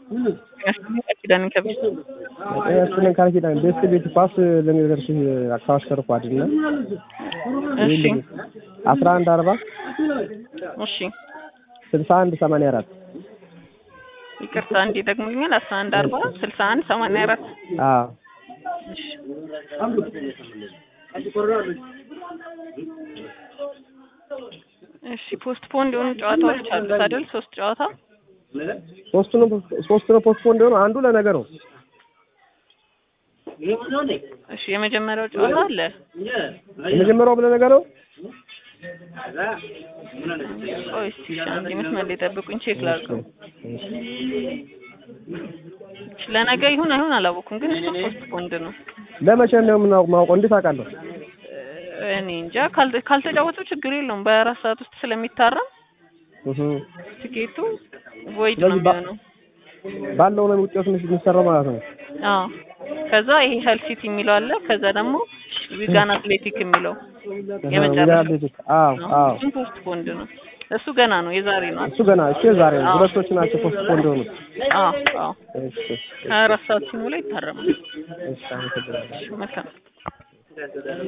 ኪዳን ከብስ እሱን ቃል ኪዳን ቤት ቤት ኳስ ለሚደርስ አካባሽ ከርኳድ እና እሺ አስራ አንድ አርባ እሺ ስልሳ አንድ ሰማንያ አራት ይቅርታ እንዲ ደግሞኛል አስራ አንድ አርባ ስልሳ አንድ ሰማንያ አራት አዎ እሺ እሺ ፖስት ፖንድ የሆኑ ጨዋታዎች አሉት አይደል ሶስት ጨዋታ ሶስቱ ነው ሶስቱ ነው ፖስት ፖንድ የሆነው አንዱ ለነገ ነው እሺ የመጀመሪያው ጨዋታ አለ የመጀመሪያው ለነገ ነው ቆይ እስኪ እሺ፣ አንዴ መስመር ላይ ጠብቁኝ ቼክ ላድርገው እሺ፣ ለነገ ይሁን አይሁን አላወኩም ግን እሱ ፖስት ፖንድ ነው ለመቼ ነው የምናውቀው እንዴት አውቃለሁ እኔ እንጃ ካል- ካልተጫወቱ ችግር የለውም በአራት ሰዓት ውስጥ ስለሚታረም እህ ትኬቱ ቮይድ ነው ስለዚህ ባ- የሚሆነው ባለው ነው ውጤቱ የሚሰራው ማለት ነው አዎ ከዛ ይሄ ሄል ሲቲ የሚለው አለ ከዛ ደግሞ ዊጋን አትሌቲክ የሚለው የመጨረሻው ቤት አዎ አዎ እሱም ፖስት ፖንድ ነው እሱ ገና ነው የዛሬ ነው እሱ ገና እሺ ዛሬ ነው ሁለቶቹ ናቸው ፖስት ፖንድ የሆኑት አዎ አዎ እሺ ሀያ አራት ሰዓት ሲሞላ ይታረማል እሺ አመሰግናለሁ መልካም